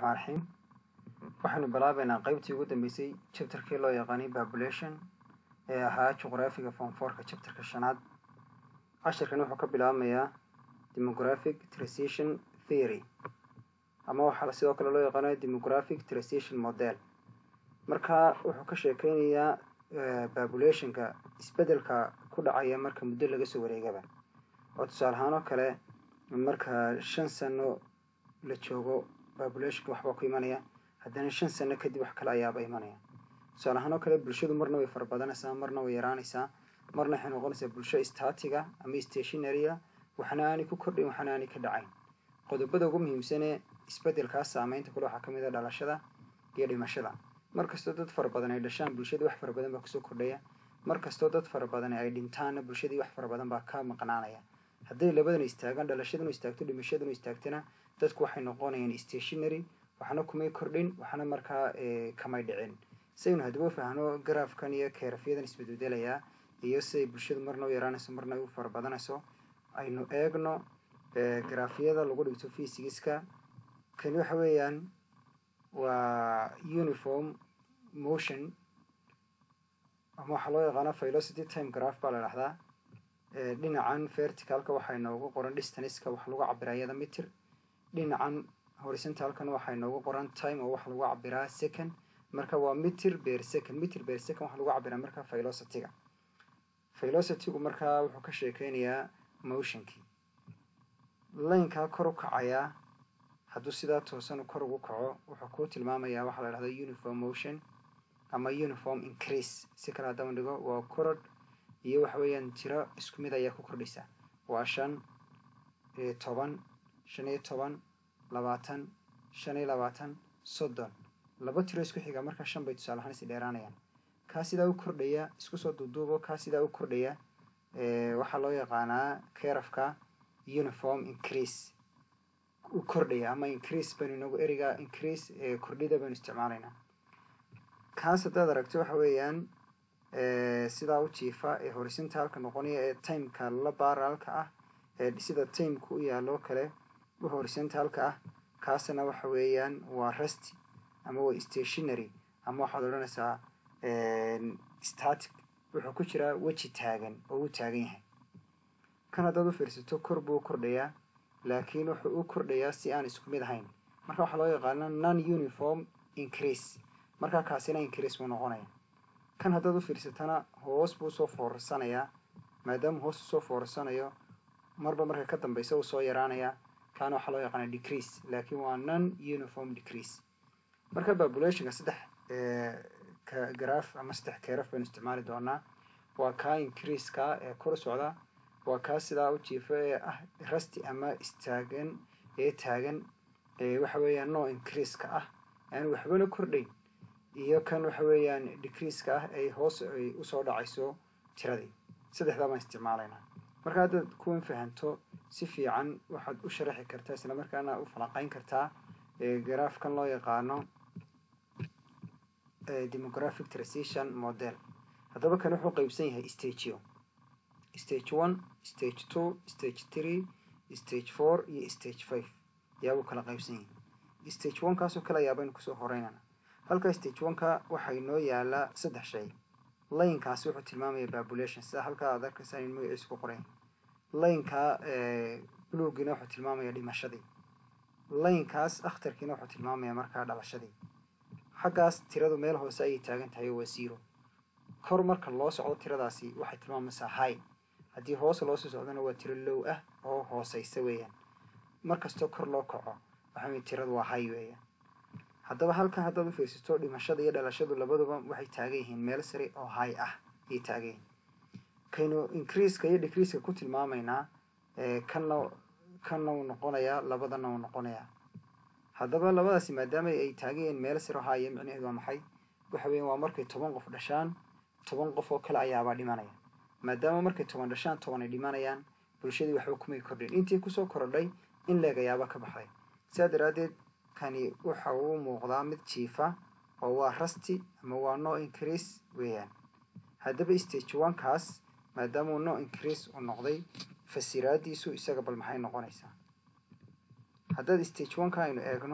raxmaan raxiim waxaynu bilaabeynaa qeybtii ugu dambeysay chapterkii loo yaqaanay population ee ahaa juqraafiga fonforka chapterka shanaad cashirkan wuxuu ka bilaabmayaa demographic transition theory ama waxaa sidoo kale loo yaqaanaya demographic transition model marka wuxuu ka sheekeynayaa populationka isbedelka ku dhacaya marka muddo laga soo wareegaba oo tusaale ahaan oo kale marka shan sano la joogo populationka waxbaa ku imanaya haddana shan sano kadib wax kale ayaaba imanaya tusaale ahaan oo kale bulshadu marna way farabadanaysaa marna way yaraanaysaa marna waxay noqonaysaa bulsho statiga ama stationarya waxna aanay ku kordhayn waxna aanay ka dhacayn qodobada ugu muhiimsanee isbedelkaas saameynta kule waxaa kamid a dhalashada iyo dhimashada markastoo dad fara badan ay dhashaan bulshadii wax fara badan baa kusoo kordhaya markastoo dad fara badan ay dhintaanna bulshadii wax fara badan baa ka maqnaanaya hadday labadana istaagaan dhalashaduna istaagto dhimashaduna istaagtana dadku waxay noqonayaan stationary waxna kumay kordhin waxna markaa kamay dhicin saynu haddaba fahno garaafkan iyo keerafyadan isbedbedelayaa iyo siday bulshadu marna u yaraanayso marna u fara badanayso aynu eegno garaafyada lagu dhigto fysigiska kani waxa weeyaan waa uniform motion ama waxaa loo yaqaana velocity time graph baa la dhahdaa dhinacan verticalka waxaa inoogu qoran distanceka wax lagu cabiraa iyada mitir dhinacan horizontalkana waxaa inoogu qoran time oo waxa lagu cabiraa second marka waa mitir ber second mitir ber second waxa lagu cabiraa marka velocityga velocitygu markaa wuxuu ka sheekeynayaa motionkii laynkaa kor u kacayaa hadduu sidaa toosan kor ugu kaco wuxuu kuu tilmaamayaa waxaa la dhahda uniform motion ama uniform increase si kale haddaan dhigo waa korod iyo waxa weeyaan tiro isku mid ayaa ku kordhaysa waa shan toban shan iyo toban labaatan shan iyo labaatan soddon laba tiro isku xiga markaa shan bay tusaale ahaan isi dheeraanayaan kaa sidaa u kordhaya isku soo duuduubo kaa sidaa u kordhaya waxaa loo yaqaanaa kerafka uniform increase u kordhaya ama increase baynu inagu eriga increase kordhida baynu isticmaalaynaa kaas haddaad aragto waxa weeyaan sidaa u jiifa ee horizontalka noqonaya ee timeka la baaraalka ah ee sida timeka u yaaloo kale u horizontalka ah kaasna waxa weeyaan waa rusty ama waa stationary ama waxaad odhanaysaa static wuxuu ku jiraa weji taagan oo u taagan yahay kan haddaad u fiirsato kor buu kordhayaa laakiin wuxuu u kordhayaa si aan isku mid ahayn marka waxaa loo yaqaana non uniform increase markaa kaasina increase buu noqonaya kan haddaad u fiirsatana hoos buu usoo foorarsanayaa maadaama hoos usoo foorarsanayo marba marka ka dambeysa uu soo yaraanayaa kaana waxaa loo yaqaana decrease laakiin waa non uniform decrease marka populationka saddex graf ama saddex keeraf baynu isticmaali doonaa waa kaa increaseka ee kor socda waa kaa sidaa u jiifa ee ah rusty ama istaagan ee taagan waxa weeyaan no increaseka ah aan waxbana kordhayn iyo kan waxa weeyaan decreaseka ah ay hoos ay usoo dhacayso tiradii saddexdaa baan isticmaalaynaa marka haddaad kuwan fahanto si fiican waxaad u sharaxi kartaa isla markaana u falanqeyn kartaa garaafkan loo yaqaano demographic transition model haddaba kan wuxuu qeybsan yahay stageo stage one stage two stage three stage four iyo stage five ayaabuu kala qaybsan yahay stage one kaasoo kale ayaabaynu kusoo horeynana halka stage one-ka waxaa inoo yaalaa saddex shay laynkaasi wuxuu tilmaamaya population sida halkaa aad arkaysaa in magaciisu ku qoran laynka blugiina wuxuu tilmaamaya dhimashadii laynkaas akhtarkiina wuxuu tilmaamaya markaa dhalashadii xaggaas tiradu meel hoose ayay taagan tahay oo waa zero kor marka loo socdo tiradaasi waxay tilmaamaysaa high haddii hoos loosoo socdona waa tiro low ah oo hooseysa weeyaan markastoo kor loo kaco waxaa tiradu waa high weeyaan haddaba halkan haddaad u fiirsato dhimashada iyo dhalashadu labaduba waxay taagan yihiin meel sare oo high ah ayay taagan yihiin kaynu increaseka iyo decreaseka ku tilmaamaynaa kanna kanna uu noqonayaa labadana uu noqonayaa haddaba labadaasi maadaama ay taagan yihiin meel sare oo high micnaheedu waa maxay waxa weyan waa markay toban qof dhashaan toban qof oo kale ayaabaa dhimanaya maadaama markay toban dhashaan toban ay dhimanayaan bulshadii waxba kumay kordhin intii kusoo korodhay in leeg ayaaba ka baxday sidaa daraaddeed kani waxa uu muuqdaa mid jiifa oo waa rusty ama waa no increase weeyaan haddaba stage one-kaas maadaama uu no increase uu noqday fasiraadiisu isaga bal maxay noqonaysaa haddaad stage one-ka aynu eegno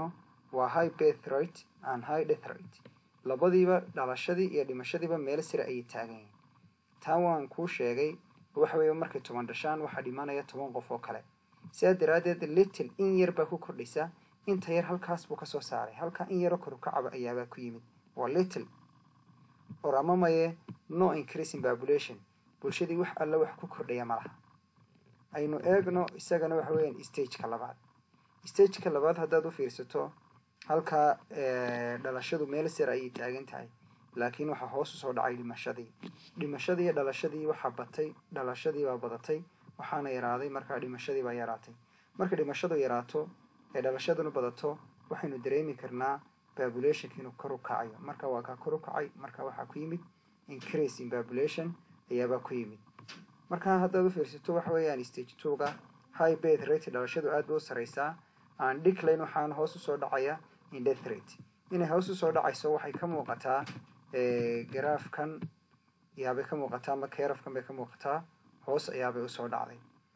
waa high birth rate and high death rate labadiiba dhalashadii iyo dhimashadiiba meel sira ayay taagan yihiin taa waan kuu sheegay waxa weeye markay toban dhashaan waxaa dhimanaya toban qof oo kale sidaa daraaddeed little in yar baa ku kordhaysa inta yar halkaas buu kasoo saaray halkaa in yaroo kor ukacaba ayaabaa ku yimid waa little or ama maye no increasing population bulshadii wax alle wax ku kordhaya ma laha aynu eegno isagana waxa weeyaan stageka labaad stageka labaad haddaad u fiirsato halkaa dhalashadu meel sir ayay taagan tahay laakiin waxaa hoos usoo dhacay dhimashadii dhimashadii iyo dhalashadii waxaa batay dhalashadii baa badatay waxaana yaraaday markaa dhimashadii baa yaraatay marka dhimashadu yaraato ee dhalashaduna badato waxaynu dareemi karnaa populationka inuu kor u kacayo marka waa kaa kor u kacay marka waxaa ku yimid increase in population ayaabaa ku yimid marka haddaad u fiirsato waxa weeyaan stage twoga high birth rate dhalashadu aad bay u sareysaa aan decline waxaana hoos usoo dhacaya in death rate inay hoos usoo dhacayso waxay ka muuqataa garaafkan ayaabay ka muuqataa ama kerafkan bay ka muuqataa hoos ayaabay usoo dhacday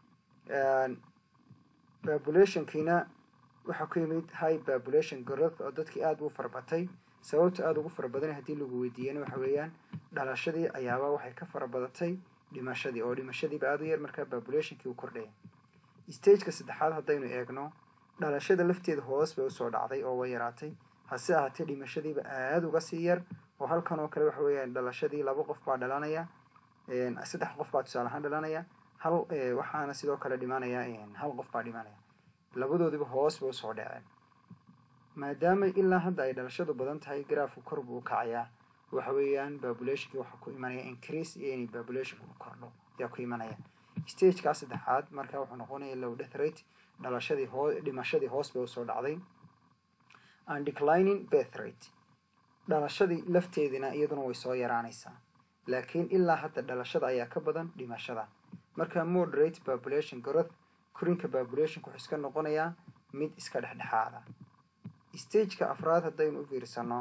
populationkiina waxaa ku yimid high population growth oo dadkii aada u farabatay sababta aada ugu fara badan haddii lagu weydiiyana waxa weeyaan dhalashadii ayaaba waxay ka fara badatay dhimashadii oo dhimashadiiba aada u yar markaa populationkii u kordhaya stageka saddexaad haddaynu eegno dhalashada lafteeda hoos bay usoo dhacday oo way yaraatay hase ahaatee dhimashadiiba aada uga sii yar oo halkan oo kale waxa weeyaan dhalashadii laba qof baa dhalanaya saddex qof baa tusaale ahaan dhalanaya hal waxaana sidoo kale dhimanaya hal qof baa dhimanaya labadoodiba hoos bay usoo dhaceen maadaama ilaa hadda ay dhalashadu badan tahay garaafku kor buu kacayaa waxa weeyaan populationkii waxaa ku imanaya increase iyo inay populationku u kordho ayaa ku imanaya stageka saddexaad marka wuxuu noqonaya low death rate dhalashadii hoo dhimashadii hoos bay usoo dhacday and declining birth rate dhalashadii lafteedina iyaduna way soo yaraanaysaa laakiin ilaa hadda dhalashada ayaa ka badan dhimashada marka moderate population growth korinka populationka wuxuu iska noqonayaa mid iska dhexdhexaada stageka afraad haddaynu u fiirsano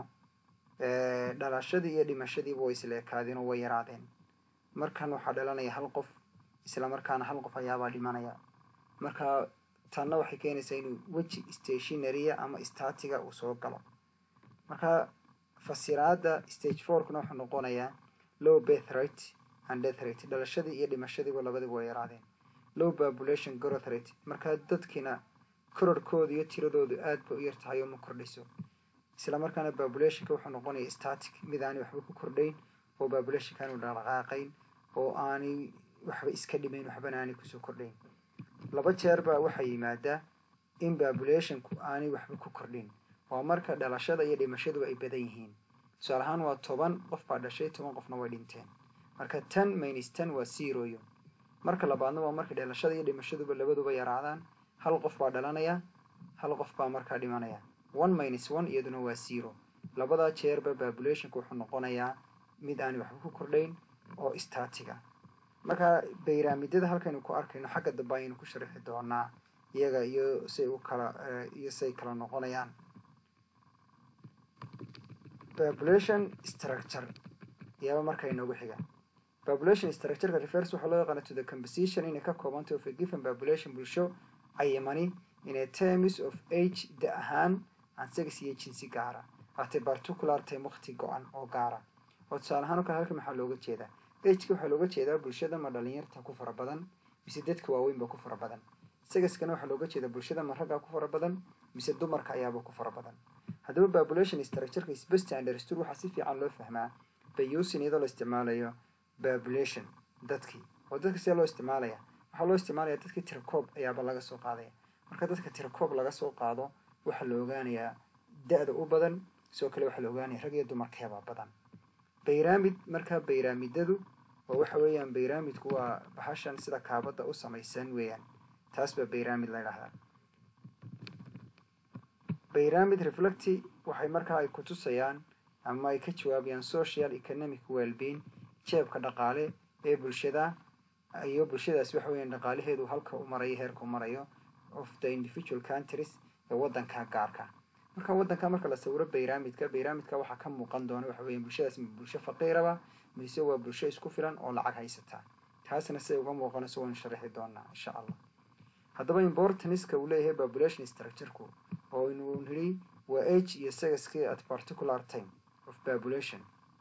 dhalashadii iyo dhimashadiiba way isla ekaadeen oo way yaraadeen markan waxaa dhalanaya hal qof isla markaana hal qof ayaabaa dhimanaya marka tanna waxay keenaysaa inuu weji stationaria ama statiga uu soo galo marka fasiraada stage fourkuna wuxuu noqonayaa low birth rate and death rate dhalashadii iyo dhimashadiiba labadiba way yaraadeen low population growth rate markaa dadkiina kororkooda iyo tiradoodu aad ba u yar tahay oo ma kordhiso isla markaana populationka wuxuu noqonaya static mid aanay waxba ku kordhayn oo populationka aanu dhaqaaqayn oo aanay waxba iska dhimayn waxbana aanay kusoo kordhayn laba jeer baa waxaa yimaadaa in populationku aanay waxba ku kordhin waa marka dhalashada iyo dhimashaduba ay badan yihiin tusaale ahaan waa toban qof baa dhashay toban qofna way dhinteen marka ten minus ten waa zeroyo marka labaadna waa marka dhalashada iyo dhimashaduba labaduba yaraadaan hal qof baa dhalanaya hal qof baa markaa dhimanaya one minus one iyaduna waa zero labadaa jeerba populationka wuxuu noqonayaa mid aanay waxba ku kordhayn oo statiga marka bayraamidada halkaynu ku arkayno xagga dambe ayaynu ku sharixi doonaa iyaga iyo say u kala iyo say kala noqonayaan population structure iyaaba marka inoogu xiga population structureka refers waxaa loo yaqaana to the composition inay ka koobantay of a given population bulsho cayimani in a terms of age da ahaan aan sex iyo jinsi gaara hate particular time waqti go-an oo gaara oo tusaale ahaan o kale halka maxaa looga jeedaa ageka waxaa looga jeedaa bulshada ma dhalinyarta ku fara badan mise dadka waaweynba ku fara badan sagaskana waxaa looga jeedaa bulshada ma raggaa ku fara badan mise dumarka ayaaba ku fara badan haddaba population structureka is best understood waxaa si fiican loo fahmaa by using iyadoo la isticmaalayo population dadkii oo dadka sidee loo isticmaalaya waxaa loo isticmaalaya dadkii tirakoob ayaaba laga soo qaadaya marka dadka tirakoob laga soo qaado waxaa la ogaanayaa da-da u badan sidoo kale waxaa la ogaanaya rag iyo dumarkeebaa badan bayraamid markaa bayraamidadu oo waxa weeyaan bayraamidku waa bahashan sida kaabada u samaysan weeyaan taas baa bayraamid la ydhahdaa bayraamid reflecti waxay markaa ay kutusayaan ama ay ka jawaabayaan social economic wellbeing jeebka dhaqaale ee bulshada iyo bulshadaas waxa weeyaan dhaqaalaheedu halka u marayo heerka u marayo of the individual countries ee waddanka gaarka marka waddanka marka la sawiro bayraamidka bayraamidka waxaa ka muuqan doona waxa weya bulshadaas ma bulsho faqiiraba mise waa bulsho isku filan oo lacag haysataa taasna siday uga muuqanayso waynu sharaxi doonaa insha allah haddaba importanska uu leeyahay population structureku oo inuu nidhi waa age iyo sagaskii at particular time of population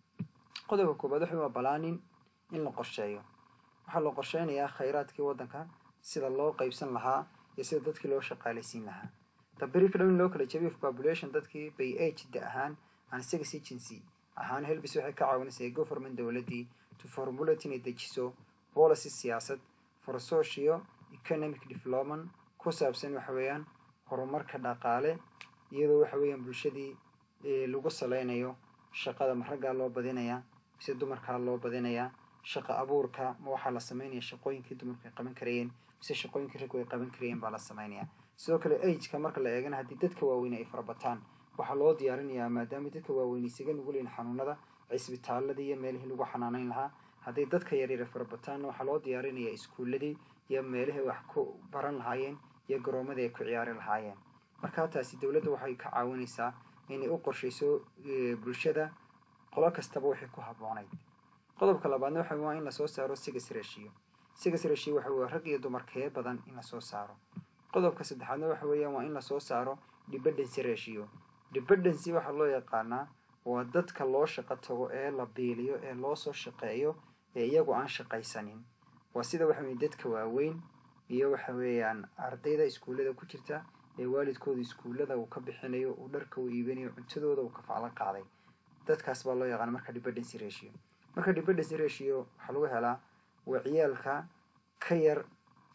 qodobka koobaad waxa waa balaanin in la qorsheeyo waxaa loo qorsheynayaa khayraadkii waddanka sida loo qeybsan lahaa iyo sida dadkii loo shaqaalaysiin lahaa the breakdown in loo kala jabiyo of population dadkii by age da ahaan and sex agency ahaan helbis waxay ka caawinaysaa government dowladdii to formulate inay dejiso policy siyaasad for socio economic development ku saabsan waxa weeyaan horumarka dhaqaale iyadoo waxa weeyaan bulshadii lagu saleynayo shaqada ma raggaa loo badinayaa mise dumarkaa loo badinayaa shaqa abuurka ma waxaa la sameynaya shaqooyinkii dumarku ay qaban karayeen mise shaqooyinkii raggu ay qaban karayeen baa la sameynaya sidoo kale ageka marka la eegana haddii dadka waaweyne ay farabataan waxaa loo diyaarinayaa maadaama dadka waaweyn isaga nuguleyn xanuunada cisbitaaladii iyo meelihii lagu xanaaneyn lahaa hadday dadka yaryara farabataanna waxaa loo diyaarinayaa iskuuladii iyo meelihii wax ku baran lahaayeen iyo garoomadii ay ku ciyaari lahaayeen markaa taasi dowladda waxay ka caawinaysaa inay u qorshayso bulshada qolo kastaba waxay ku habboonayd qodobka labaadna waxa waa in lasoo saaro sigas reshiyo sigas reshiyo waxa weye rag iyo dumarkee badan in lasoo saaro qodobka saddexaadna waxa weeyaan waa in lasoo saaro dependency ratio dependency waxaa loo yaqaanaa waa dadka loo shaqo tago ee la biiliyo ee loo soo shaqeeyo ee iyagu aan shaqaysanin waa sida waxa weye dadka waaweyn iyo waxa weeyaan ardayda iskuullada ku jirta ee waalidkooda iskuullada uu ka bixinayo uu dharka uu iibinayo cuntadooda uu kafaclo qaaday dadkaas baa loo yaqaana marka dependency ratio marka dependency ratio waxaa lagu helaa waa ciyaalka ka yar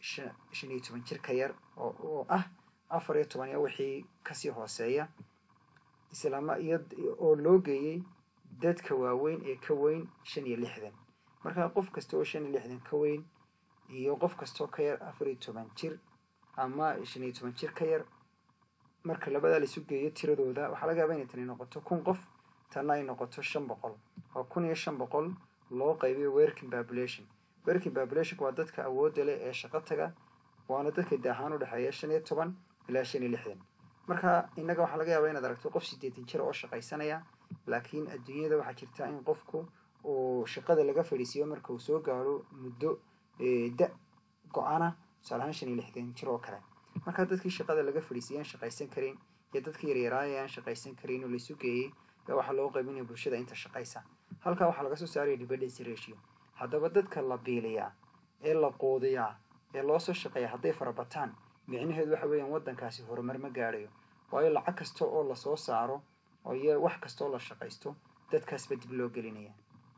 shan iyo toban jir ka yar oo ah afar iyo toban iyo wixii kasii hooseeya islaama iyo oo loo geeyey dadka waaweyn ee ka weyn shan iyo lixdan marka qof kasta oo shan iyo lixdan ka weyn iyo qof kastoo ka yar afar iyo toban jir ama shan iyo toban jir ka yar marka labadaa laisu geeyo tiradooda waxaa laga yaaba inay tani noqoto kun qof tanna ay noqoto shan boqol oo kun iyo shan boqol loo qaybiyo working population working populationka waa dadka awoodda leh ee shaqo taga waana dadka daahaan u dhexeeya shan iyo toban ilaa shan iyo lixdan marka innaga waxaa laga yaabaa inaad aragto qof siddeetan jir oo shaqaysanaya laakiin adduunyada waxaa jirta in qofku uu shaqada laga fadhiisiiyo marka uu soo gaaro muddo da go-ana tusaale ahaan shan iyo lixdan jir oo kale marka dadkii shaqada laga fadhiisiiya aan shaqaysan karin iyo dadkii yaryaraaya aan shaqaysan karin oo laisu geeyey yaa waxaa loo qaybinaya bulshada inta shaqaysa halkaa waxaa laga soo saaraya dependency ratio haddaba dadka la biiliyaa ee la quudiyaa ee loo soo shaqeeya hadday farabataan micnaheedu waxa weeyaan waddankaasi horumar ma gaadhayo waayo lacag kasta oo lasoo saaro oo iyo wax kasta oo la shaqaysto dadkaasba dib loo gelinaya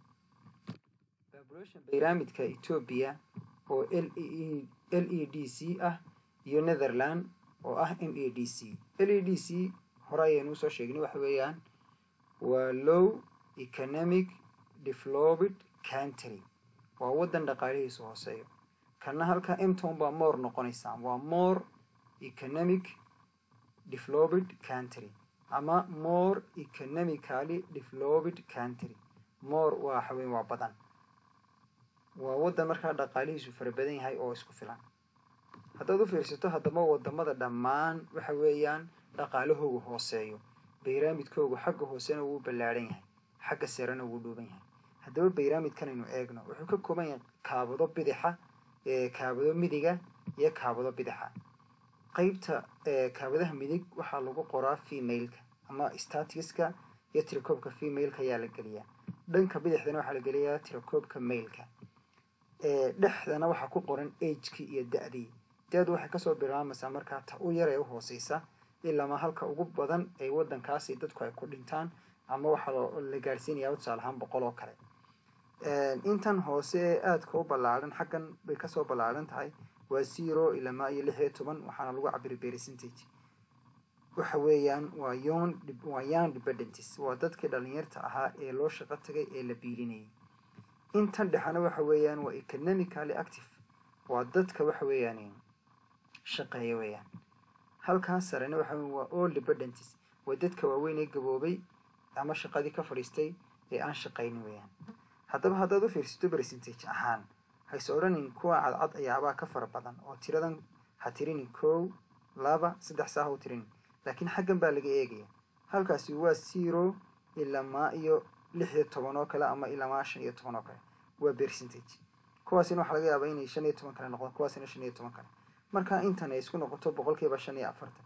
population pyramidka etoobiya oo l e l e d c ah iyo netherland oo ah m e d c l e d c hore ayaynu usoo sheegnay waxa weeyaan waa low economic developed country waa waddan dhaqaalihiisu hooseeyo kana halka emton baa more noqonaysaa waa more economic developed country ama more economically developed country more waa xaweyn waa badan waa waddan markaa dhaqaalihiisu fara badan yahay oo isku filan haddaad u fiirsato haddaba wadamada dhammaan waxa weeyaan dhaqaalahoogu hooseeyo bayraamidkoogu xagga hoosena wuu ballaadhan yahay xagga sarena wuu dhuuban yahay haddaba bayraamidkan aynu eegno wuxuu ka kooban yahay kaabado bidixa kaabado midiga iyo kaabado bidixa qeybta kaabadaha midig waxaa lagu qoraa femaleka ama statiska iyo tirakoobka femaleka ayaa la geliyaa dhanka bidixdana waxaa la geliyaa tirakoobka mailka dhexdana waxaa ku qoran agekii iyo da-dii da-du waxay kasoo bilaamaysaa markaa ta u yar ee u hooseysa ilaama halka ugu badan ee waddankaasi dadku ay ku dhintaan ama waxaa la gaadhsiinayaa tusaale ahaan boqol oo kale intan hoose ee aadka u ballaadhan xaggan bay kasoo ballaadhan tahay waa zero ilamaa iyo lix iyo toban waxaana lagu cabiri percentage waxa weeyaan waa yon waa young dependents waa dadkii dhalinyarta ahaa ee loo shaqo tagay ee la biilinayay intan dhexena waxa weeyaan waa economically active waa dadka waxa weeyaan shaqeeya weeyaan halkaas sarena waxa weyan waa all dependents waa dadka waaweyn ee gaboobay ama shaqadii ka fadhiistay ee aan shaqaynin weeyaan haddaba haddaad u fiirsato percentage ahaan hayse odhanin kuwa cadcad ayaabaa ka fara badan oo tiradan ha tirinin kow laba saddex saa ha u tirinin laakiin xaggan baa laga eegaya halkaasi waa zero ilamaa iyo lix iyo toban oo kale ama ilamaa shan iyo toban oo kale waa percentage kuwaasina waxaa laga yaabaa inay shan iyo toban kale noqdaan kuwaasina shan iyo toban kale marka intan ay isku noqoto boqolkiiba shan iyo afartan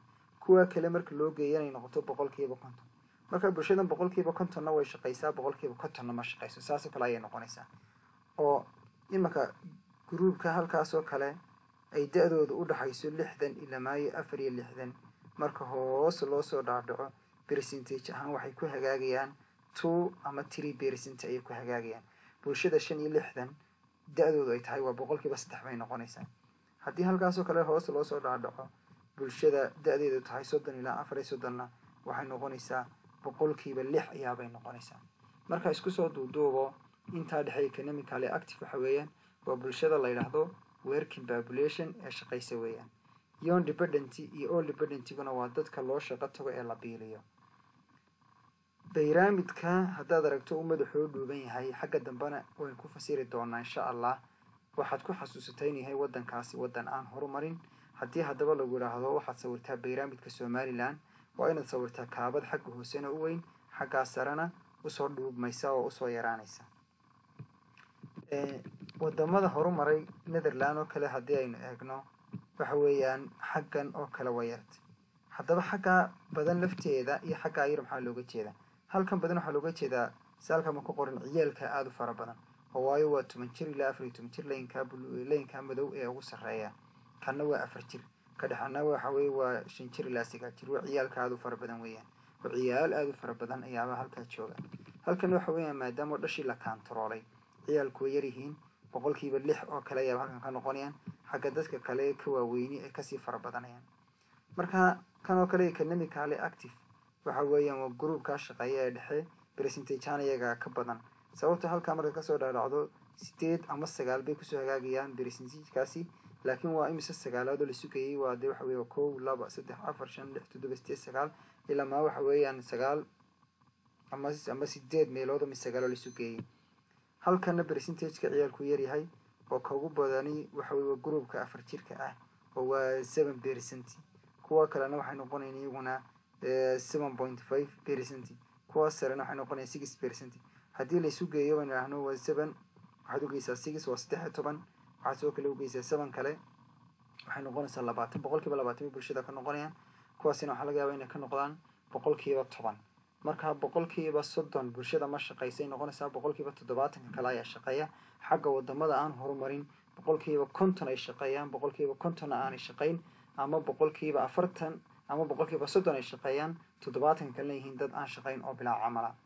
kuwa kale marka loo geeya inay noqoto boqolkiiba konton marka bulshadan boqolkiiba kontonna way shaqaysaa boqolkiiba kontonna ma shaqayso saasoo kale ayay noqonaysaa oo imanka gruubka halkaasoo kale ay da-dooda u dhaxayso lixdan ilaa maayo afar iyo lixdan marka hoos loo soo dhaadhaco percentage ahaan waxay ku hagaagayaan two ama tree percent ayay ku hagaagayaan bulshada shan iyo lixdan da-doodu ay tahay waa boqolkiiba saddex bay noqonaysaa haddii halkaasoo kale hoos loo soo dhaadhaco bulshada da-deedu tahay soddon ilaa afar iyo soddonna waxay noqonaysaa boqolkiiba lix ayaabay noqonaysaa marka isku soo duuduubo intaa dhexe economically active waxa weeyaan waa bulshada la yidhaahdo working population ee shaqaysa weeyaan yon dependenty iyo all dependentiguna waa dadka loo shaqo tago ee la biiliyo bayraamidka haddaad aragto uu madaxoo dhuuban yahay xagga dambena waynu ku fasiri doonaa insha allah waxaad ku xasuusatay in yahay waddankaasi waddan aan horumarin haddii haddaba lagu idhaahdo waxaad sawirtaa bayraamidka somalilan waa inaad sawirtaa kaabad xagga hoosena u weyn xaggaa sarena usoo dhuubmaysa oo usoo yaraanaysa wadamada horumaray netherland oo kale haddii aynu eegno waxa weeyaan xaggan oo kale waa yarta haddaba xaggaa badan lafteeda iyo xaggaa yar maxaa looga jeedaa halkan badan waxaa looga jeedaa saalkama ku qoran ciyaalka aada u fara badan oo waayo waa toban jir ilaa afar iyo toban jir laynkaa laynkaa madow ee ugu sarreeya kanna waa afar jir ka dhexana waxa weye waa shan jir ilaa sagaal jir waa ciyaalka aada u fara badan weeyaan oo ciyaal aada u fara badan ayaaba halkaa jooga halkan waxa weeyaan maadaama dhashii la kaantaroolay ciyaalku way yaryihiin boqolkiiba lix oo kale ayaaba halkan ka noqonayaan xagga dadka kale ka waaweyni ay kasii fara badanayaan marka kan oo kale economically active waxa weeyaan waa gruubkaa shaqeeya ee dhexe percentagean iyaga ka badan sababta halkaa marka kasoo dhaadhacdo sideed ama sagaal bay kusoo hagaagayaan percentagekaasi laakiin waa imise sagaalaadoo la sugayay waa dee waxa weeye kow laba saddex afar shan lix toddoba sideed sagaal ilaa maa waxa weeyaan sagaal ama ama sideed meelood ama sagaaloo la sugayay halkana percentageka ciyaalku yaryahay oo kaugu badani waxa weye waa gruubka afar jirka ah oo waa seven percent kuwa kalena waxay noqonayan iyaguna seven point five percent kuwa sarena waxay noqonayan six percent haddii la isu geeyo baynu idhaahno waa seven waxaad ugeysaa six waa saddex iyo toban waxaad sidoo kale ugeysaa seven kale waxay noqonaysaa labaatan boqolkiiba labaatan bay bulshada ka noqonayaan kuwaasina waxaa laga yaaba inay ka noqdaan boqolkiiba toban marka boqolkiiba soddon bulshada ma shaqaysay noqonaysaa boqolkiiba toddobaatanka kale ayaa shaqeeya xagga wadamada aan horumarin boqolkiiba konton ay shaqeeyaan boqolkiiba kontonna aanay shaqayn ama boqolkiiba afartan ama boqolkiiba soddon ay shaqeeyaan toddobaatanka kalena yihiin dad aan shaqayn oo bilaa camala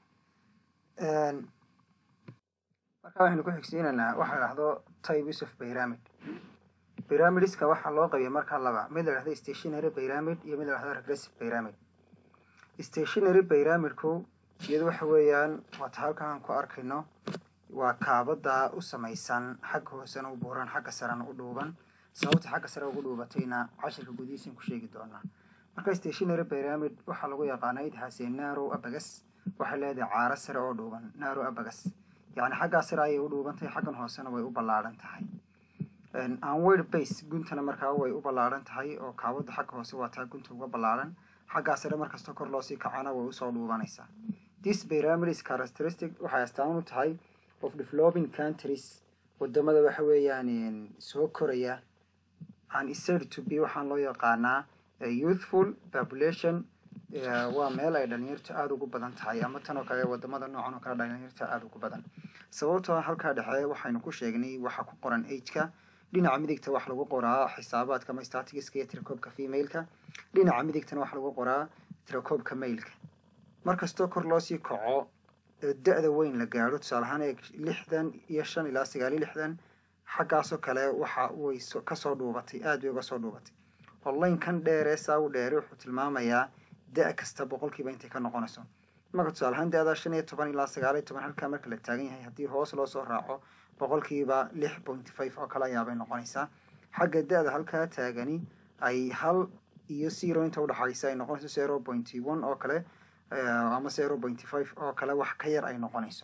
marka waxaynu ku xigsiinaynaa waxa la dhahdo types of pyramid pyramidiska waxaa loo qabiya markaa laba mid la dhahdo stationary pyramid iyo mid la dhahdo regressive pyramid stationary pyramidku iyadu waxa weeyaan waata halkan aan ku arkayno waa kaabada u samaysan xagga hoosena u buuran xagga sarena u dhuuban sababta xagga sare ugu dhuubatayna cashirka gudihiisan ku sheegi doonaa marka stationary pyramid waxaa lagu yaqaana it has a narrow abagas waxay leedahay caaro sare oo dhuuban narrow abagas yacni xaggaa sare ayay u dhuuban tahay xaggan hoosena way u ballaaran tahay anward base guntana markaa way u ballaaran tahay oo kaabada xagga hoose waa taa gunta uga ballaaran xaggaa sare markasta kor loosii kacana way usoo dhuubanaysaa this pyramid is characteristic waxay astaan u tahay of developing countries wadamada waxa weeyaan soo koraya and is said to be waxaan loo yaqaanaa youthful population waa meel ay dhalinyartu aada ugu badan tahay ama tan oo kale wadamada noocan oo kale dhalinyarta aada ugu badan sababtoo halkaa dhexe waxaynu ku sheegnay waxa ku qoran ageka dhinaca midigta wax lagu qoraa xisaabaadka ama statigiska iyo tirakoobka femaleka dhinaca midigtana wax lagu qoraa tirakoobka mailka markastoo kor loosii kaco da-da weyn la gaadho tusaale ahaan ee lixdan iyo shan ilaa sagaal iyo lixdan xaggaasoo kale waxa way kasoo dhuubatay aada bay uga soo dhuubatay online kan dheeree saa u dheere wuxuu tilmaamayaa da- kasta boqolkiiba intay ka noqonayso marka tusaale ahaan da-da shan iyo toban ilaa sagaal iyo toban halkaa marka la taagan yahay haddii hoos loo soo raaco boqolkiiba lix point five oo kale ayaabay noqonaysaa xagga da-da halkaa taagani ay hal iyo zero inta udhaxaysa ay noqonayso zero point one oo kale ama zero point five oo kale wax ka yar ay noqonayso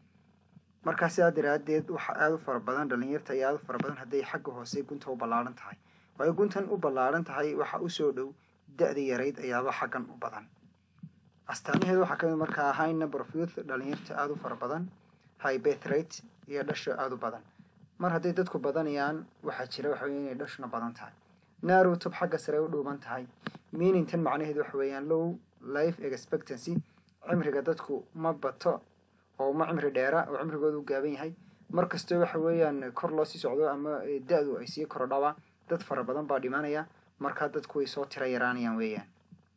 markaa sidaa daraadeed waxa aada u fara badan dhalinyarta iyo aada u fara badan hadday xagga hoose gunta u ballaaran tahay waayo guntan u ballaaran tahay waxa usoo dhow da-da yarayd ayaaba xaggan u badan astaamaheeda waxaa kamid markaa high number of youth dhalinyarta aada u fara badan high birth rate iyo dhasho aada u badan mar hadday dadku badanayaan waxaa jira waxa wey inay dhashuna badan tahay narrow top xagga sare u dhuuban tahay meaning tan macnaheedu waxa weeyaan low life expectancy cimriga dadku ma bato oo ma cimri dheera oo cimrigoodu gaaban yahay mar kastoo waxa weeyaan kor loo sii socdo ama da-du ay sii korodhaba dad fara badan baa dhimanaya markaa dadku way soo tira yaraanayaan weeyaan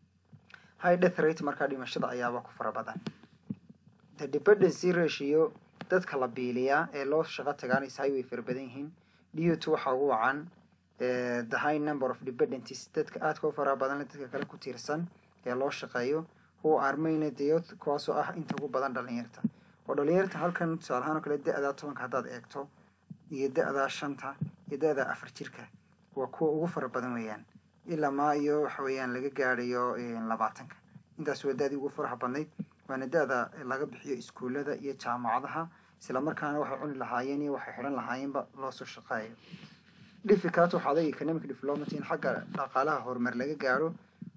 high death rate markaa dhimashada ayaaba ku fara badan the dependency ratio dadka la biiliyaa ee loo shaqo tagaanaysahay way fara badan yihiin dut waxaa ugu wacan the high number of dependencies dadka aadka u fara badan dadka kale ku tiirsan ee loo shaqeeyo who are mainly the youth kuwaasoo ah inta ugu badan dhalinyarta oo dhalinyarta halkan tusaale ahaan oo kale da-daa tobanka haddaad eegto iyo da-daa shanta iyo da-daa afar jirka waa kuwa ugu fara badan weeyaan ilaa maa iyo waxa weeyaan laga gaadhayo labaatanka intaas waa da-dii ugu faraha badnayd waana da-da laga bixiyo iskuullada iyo jaamacadaha isla markaana waxay cuni lahaayeen iyo waxay xidhan lahaayeenba loo soo shaqeeyo difficult waxaa adag economic development in xagga dhaqaalaha horumar laga gaadho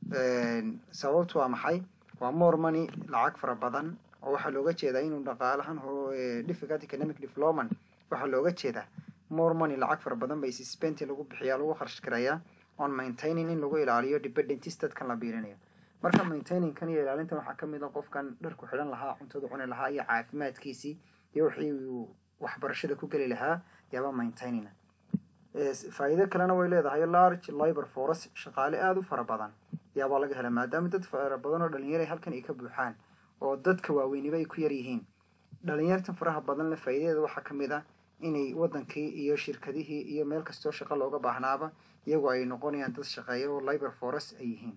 sababtu waa maxay waa more money lacag fara badan oo waxaa looga jeedaa inuu dhaqaalahan difficult economic development waxaa looga jeedaa more money lacag fara badan bay spenti lagu bixiyaa lagu kharash garayaa on maintaining in lagu ilaaliyo dependentis dadkan la biirinayo marka maintaining kan iyo ilaalintan waxaa kamid a qofkan dharku xidhan lahaa cuntada cuni lahaa iyo caafimaadkiisii iyo wixii uu waxbarashada ku geli lahaa yaaba maintaining faa'iido kalena way leedahay large libor force shaqaale aada u fara badan yaabaa laga hela maadaama dad fara badan oo dhalinyara halkan ay ka buuxaan oo dadka waaweyniba ay ku yar yihiin dhalinyartan faraha badan le faa'iidadeeda waxaa kamid ah inay wadankii iyo shirkadihii iyo meel kastoo shaqo looga baahnaaba iyagoo ay noqonayaan dad shaqeeya oo libor force ay yihiin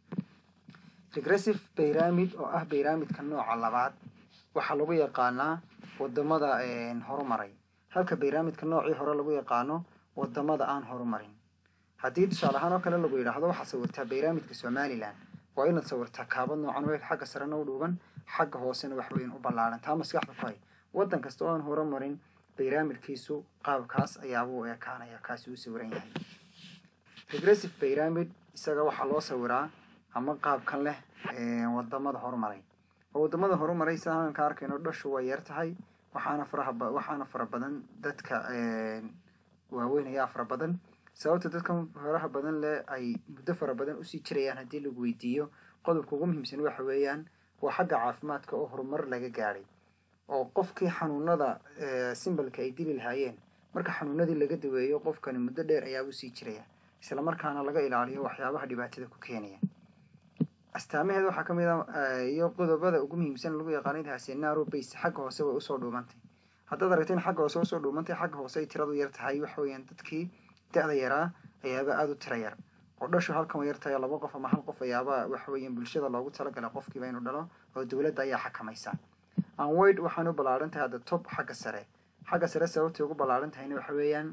regressive pyramid oo ah pyramidka nooca labaad waxaa lagu yaqaanaa wadamada horumaray halka pyramidka noocii hore lagu yaqaano wadamada aan horumarin haddii tusaale ahaan oo kale lagu yidhaahdo waxaad sawirtaa pyramidka somalilan waa inaad sawirtaa kaabad noocan we xagga sarena u dhuuban xagga hoosena wax weyn u ballaaran taa maskaxda ku hay waddan kasta oo aan horumarin pyramidkiisu qaabkaas ayaaba u ekaanaya kaasi uu sawiran yahay regressive pyramid isaga waxaa loo sawiraa ama qaabkan leh wadamada horumaray oo wadamada horumaray sida halkan ka arkayno dhashu way yar tahay waxaana faraha waxaana fara badan dadka waaweyn ayaa fara badan sababta dadkan faraha badan leh ay muddo fara badan usii jirayaan haddii lagu weydiiyo qodobka ugu muhiimsan waxa weeyaan waa xagga caafimaadka oo horumar laga gaadhay oo qofkii xanuunada simbalka ay dili lahaayeen marka xanuunadii laga daweeyo qofkani muddo dheer ayaa usii jiraya isla markaana laga ilaaliyo waxyaabaha dhibaatada ku keenaya astaamaheeda waxaa kamid a iyo qodobada ugu muhiimsan lagu yaqaanay taasi naro base xagga hoose way usoo dhuumantay haddaad aragta in xagga hoose usoo dhuumantay xagga hoose ay tiradu yar tahay waxa weeyaan dadkii da-da yaraa ayaaba aada u tira yar oo dhashu halkan way yartahay laba qof ama hal qof ayaaba waxa weeyaan bulshada loogu talagalay qofkiiba inuu dhalo oo dowladda ayaa xakamaysa anwid waxaan u ballaaran tahay hadda top xagga sare xagga sare sababtay ugu ballaaran tahayna waxa weeyaan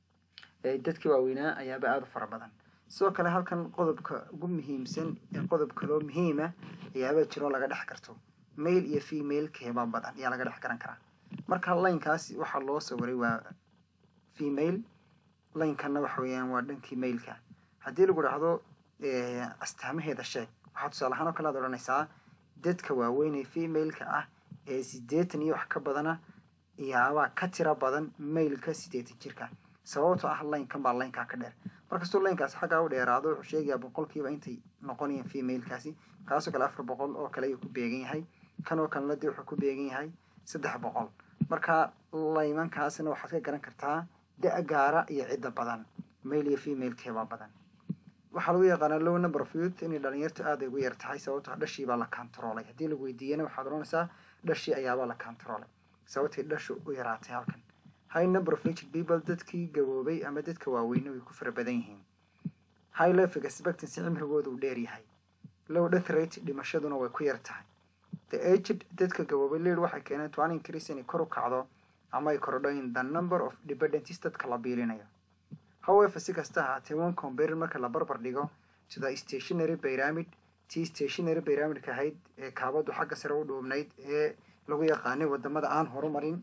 dadkii waaweynaa ayaaba aada u fara badan sidoo kale halkan qodobka ugu muhiimsan ee qodob kaloo muhiima ayaaba jiro laga dhex karto mail iyo female keeba badan ayaa laga dhex garan karaa marka laynkaas waxaa loo sawiray waa female laynkana waxa weeyaan waa dhankii mailka haddii lagu dhahdo astaamaheeda sheeg waxaa tusaale ahaan oo kale aad odhanaysaa dadka waaweyn ee femaleka ah ee siddeetan iyo wax ka badana yaabaa ka tira badan mailka siddeetan jirka sababtoo ah laynkan baa laynkaa ka dheer markastuu laynkaas xaggaa u dheeraado wuxuu sheegayaa boqolkiiba intay noqonayaan femalekaasi kaasoo kale afar boqol oo kale ayuu ku beegan yahay kan oo kalena dee wuxuu ku beegan yahay saddex boqol marka laymankaasna waxaad ka garan kartaa da- gaara iyo cidda badan mail iyo femalkeebaa badan waxaa lagu yaqaanaa low number of youth inay dhalinyartu aada ay ugu yar tahay sababtoo dhashii baa la kantaroolay haddii lagu weydiiyana waxaad odhanaysaa dhashii ayaabaa la kantaroolay sababtay dhashu u yaraatay halkan high number of aged people dadkii gaboobay ama dadka waaweyne way ku fara badan yihiin high life expectancy cimrigooda uu dheer yahay low death rate dhimashaduna way ku yar tahay the aged dadka gaboobay lead waxay keeneen to an increase inay kor u kacdo ama ay korodho in the number of dependencies dadka la biilinayo however si kasta ahaatee one compare marka la barbar dhigo to the stationary pyramid tii stationary pyramidka ahayd ee kaabadu xagga sare u dhuubnayd ee lagu yaqaanay wadamada aan horumarin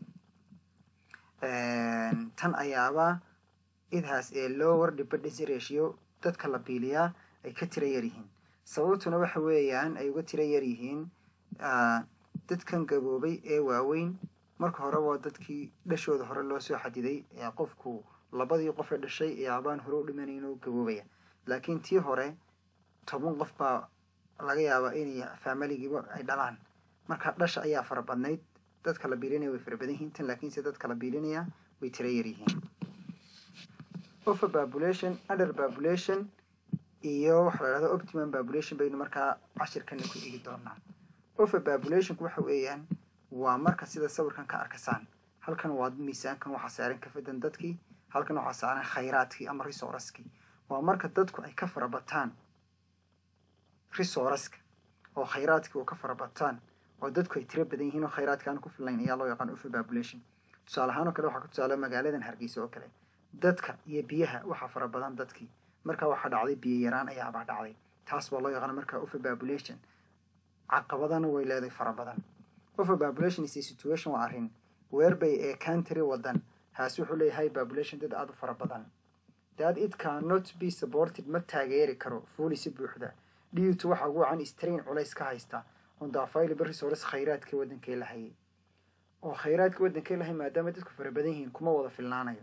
tan ayaaba idhaas ee lower dependency ratio dadka la biiliyaa ay ka tira yaryihiin sababtuna waxa weeyaan ay uga tira yaryihiin dadkan gaboobay ee waaweyn marka hore waa dadkii dhashooda hore loo soo xadiday ee qofku labadii qof ee dhashay ee abaan hore u dhimanayn oo gaboobaya laakiin tii hore toban qof baa laga yaabaa inay faamiligiiba ay dhalaan marka dhasha ayaa fara badnayd dadka la biilinaya way fara badan yihiin tan laakiinse dadka la biilinaya way tira yar yihiin over population under population iyo waxa la dhahda optimum population baynu markaa cashirkana ku eegi doonaa over populationku waxa weeyaan waa marka sida sawirkan ka arkasaan halkan waa miisaankan waxaa saaran kafadan dadkii halkan waxaa saaran khayraadkii ama resourcekii waa marka dadku ay ka farabataan resourceska oo khayraadkii oo ka farabataan oo dadku ay tiro badan yihiin oo khayraadka aan ku filayn ayaa loo yaqaan over population tusaale ahaan oo kale waxaa ku tusaale magaaladan hargeysa oo kale dadka iyo biyaha waxaa fara badan dadkii markaa waxaa dhacday biyo yaraan ayaabaa dhacday taas baa loo yaqaana markaa over population caqabadana way leedahay fara badan over population is a situation waa arrin weerbay ee country wadan haas wuxuu leeyahay population dad aada u fara badan dad it cannot be supported ma taageeri karo fully si buuxda dhiitu waxa ugu wacan strain culays ka haysta on the available resource khayraadka wadankay lahayay oo khayraadka wadankay lahay maadaama dadku fara badan yihiin kuma wada filnaanayo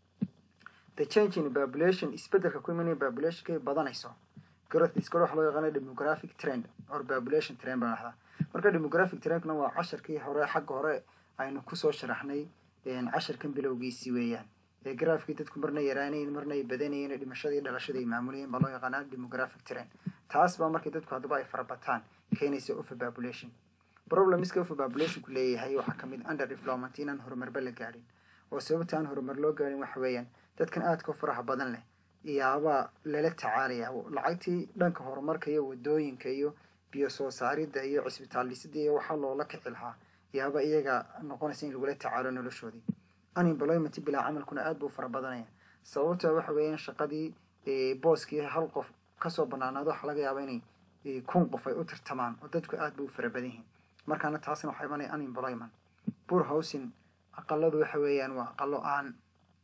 the change in population isbedelka ku imanaya populationkay badanayso growth iskale waxa loo yaqaana demographic trend or population trend baa dhahdaa marka demographic trendkuna waa casharkii hore xagga hore aynu kusoo sharaxnay casharkan bilowgiisii weeyaan ee graafkii dadku marna yaraanayn marna ay badanayeen dhimashadii dhalashada ay maamulayeen baa loo yaqaanaa demographic trend taas baa markay dadku haddaba ay farabataan keenaysa over population problemska over populationku leeyahay waxaa kamid under development inaan horumarba la gaadhin oo sababta aan horumar loo gaadhin waxa weeyaan dadkan aadka u faraha badan leh iyaabaa lala tacaalaya lacagtii dhanka horumarka iyo wadooyinka iyo biyo soo saaridda iyo cisbitaal dhisida iyo waxaa loola kici lahaa iyaaba iyaga noqonaysa in lagula tacaalo noloshoodii unemployment bilaa camalkuna aad buu fara badanaya sababta waxa weeyaan shaqadii booskii hal qof kasoo banaanaado waxaa laga yaaba inay kun qof ay u tirtamaan oo dadku aad buu fara badan yihiin markaana taasna waxaa imanaya unemployment poor housing aqaladu waxa weeyaan waa aqalo aan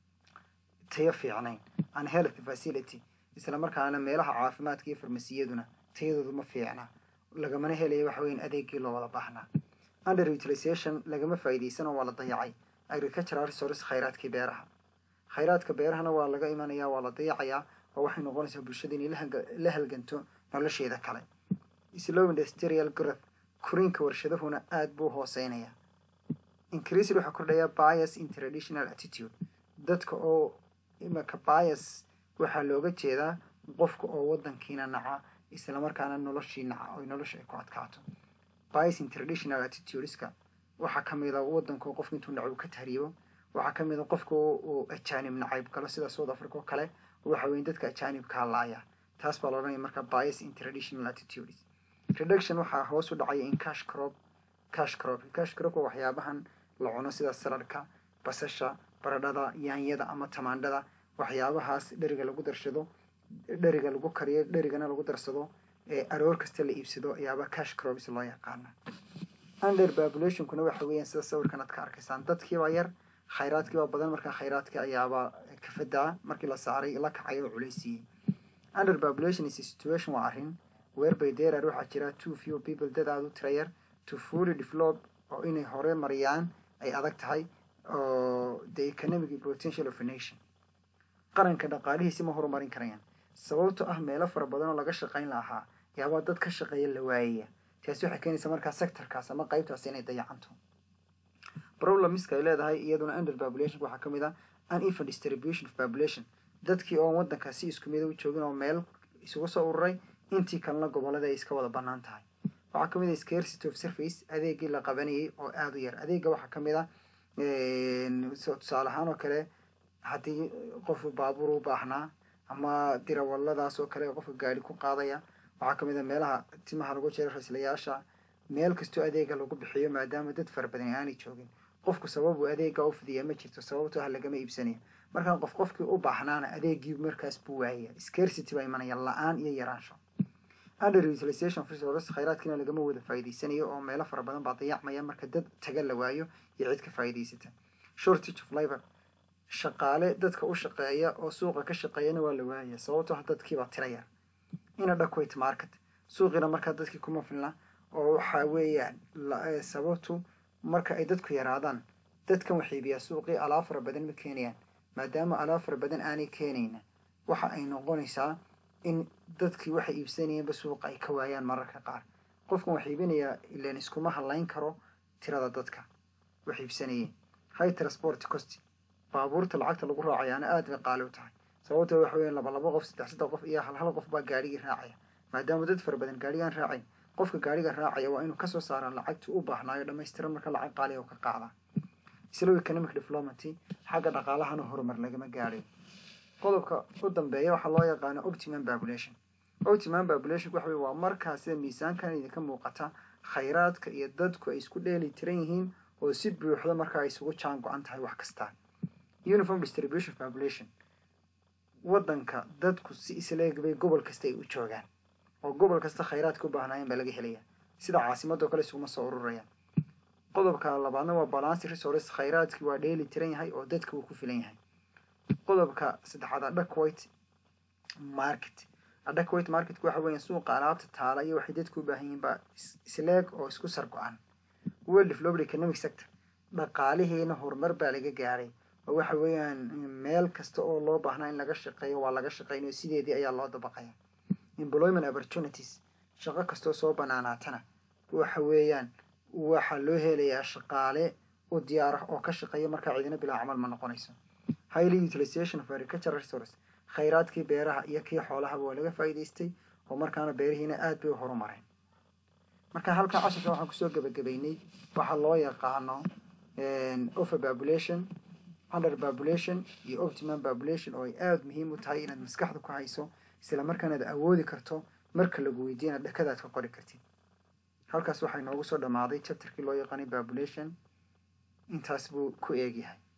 tayo fiicnayn an health facility isla markaana meelaha caafimaadka iyo farmasiyaduna tayadoodu ma fiicna lagamana helaya waxa weyan adeegii loo wada baahnaa under utilization lagama faa'iidaysanoo waa la dayacay agricultural resource khayraadkii beeraha khayraadka beerahana waa laga imanayaa waa la dayacayaa oo waxay noqonaysaa bulshada inay la halganto nolosheeda kale slow industrial growth koriinka warshadahuna aad buu hooseynaya increased waxaa kordhaya bias in traditional attitude dadka oo imaka bias waxaa looga jeedaa qofka oo wadankiina naca islamarkaana noloshii naca oy nolosha ay ku adkaato bias in traditional attitudeska waxaa kamid a wadanka qofka intuu nacayb ka tahriibo waxaa kamid a qofka uu ajaanib nacayb galo sida south africa oo kale waxa weyn dadka ajaanibkaa laaya taas baa laodhanaya marka bias in traditional attitudes reduction waxaa hoos u dhacaya in cash crop cash crop cash crop waa waxyaabahan la cuno sida saladhka basasha baradhada yaanyada ama tamaandhada waxyaabahaas dheriga lagu darsado dheriga lagu kariyo dherigana lagu darsado ee aroor kasta la iibsado ayaaba cash crops loo yaqaana under populationkuna waxa weeyaan sida sawirkan aad ka arkaysaan dadkiibaa yar khayraadkiibaa badan markaa khayraadka ayaaba kafadaa markii la saaray la kacay oo culaysiiyey under population is a situation waa arrin weerbay derar waxaa jira two few people dad aada u tira yar to fully develop oo inay hore mariyaan ay adag tahay oo the economic potential of a nation qaranka dhaqaalihiisi ma horumarin karayaan sababto ah meelo fara badan oo laga shaqayn lahaa yaabaa dad ka shaqeeya la waayaya taasi waxay keenaysaa markaa sectorkaas ama qaybtaas inay dayacanto problemiska ay leedahay iyaduna under population waxaa kamid ah uneven distribution of population dadkii oon wadanka si isku mida u joogin oo meel isugu soo ururay intii kalena gobolada ay iska wada banaan tahay waxaa kamid ah scarcity of surface adeegii la qabanayay oo aada u yar adeega waxaa kamid ah tusaale ahaan oo kale haddii qofu baabuur u baahnaa ama dirawaladaas oo kale qofka gaari ku qaadaya waxaa kamid a meelaha timaha lagu jero raislayaasha meel kastoo adeega lagu bixiyo maadaama dad fara badan aanay joogin qofku sababuu adeega u fidiya ma jirto sababto ah lagama iibsanayo markaa qof qofkii u baahnaana adeegii markaas buu waayaya scarcity baa imanaya la-aan iyo yaraansho under utilization resource khayraadkiina lagama wada faa'iidaysanayo oo meelo fara badan baa dayacmaya marka dad taga la waayo iyo cid ka faa'iidaysata shortage of labor shaqaale dadka u shaqeeya oo suuqa ka shaqeeyana waa la waayaya sababtoo ah dadkiibaa tira yar ina dhakwayt market suuqiina markaa dadkii kuma filna oo waxa weeyaan sababtu marka ay dadku yaraadaan dadkan wax iibiyaa suuqii alaab fara badan ma keenayaan maadaama alaab fara badan aanay keenayna waxa ay noqonaysaa in dadkii waxay iibsanayeenba suuqa ay ka waayaan mararka qaar qofkan wax iibinayaa ilan iskuma hadlayn karo tirada dadka wax iibsanayeen high transport cost baabuurta lacagta lagu raacayaana aad bay qaali u tahay sababtoo waxa weeyaan laba laba qof saddex saddex qof iyo hal hal qof baa gaarigii raacaya maadaama dad fara badan gaarigaan raacayn qofka gaariga raacaya waa inuu kasoo saaraa lacagtii u baahnaayo dhammaystiran marka lacag qaaliga ka qaada slow economic development xagga dhaqaalahana horumar lagama gaadhay qodobka u dambeeya waxaa loo yaqaano optimum population optimum population waxa weye waa markaa sida miisaankan idinka muuqata khayraadka iyo dadku ay isku dheeli tiran yihiin oo si buuxda markaa ay isugu jaan go-an tahay wax kasta uniform distribution population waddanka dadku si isleeg bay gobol kasta ay u joogaan oo gobol kasta khayraadka u baahnaayeen baa laga helaya sida caasimadoo kale isuguma soo ururayaan qodobka labaadna waa balance resource khayraadkii waa dheeli tiran yahay oo dadka uu ku filan yahay qodobka saddexaad adequate market adequate marketku waxa weeyaan suuqa alaabta taala iyo waxay dadku u baahan yihiin baa isleeg oo isku sar go-an well developed economic sector dhaqaalihiina horumar baa laga gaadhay oo waxa weeyaan meel kasta oo loo baahnaa in laga shaqeeyo waa laga shaqeynayo sideedii ayaa loo dabaqaya employment opportunities shaqo kastoo soo banaanaatana waxa weeyaan waxaa loo helayaa shaqaale u diyaar ah oo ka shaqeeya markaa ciidina bilaa camal ma noqonayso highly utilization of agricultural resource khayraadkii beeraha iyo kii xoolahaba waa laga faa'iidaystay oo markaana beerihiina aad bay u horumareen marka halkan casharka waxaan kusoo gebagabeynay waxaa loo yaqaano over population under population iyo optimum population oo ay aada muhiim u tahay inaad maskaxda ku hayso isla markaana ad awoodi karto marka lagu weydiiyana dhakadaad ka qori kartid halkaas waxaa inoogu soo dhammaaday chapterkii loo yaqaanay population intaas buu ku eegyahay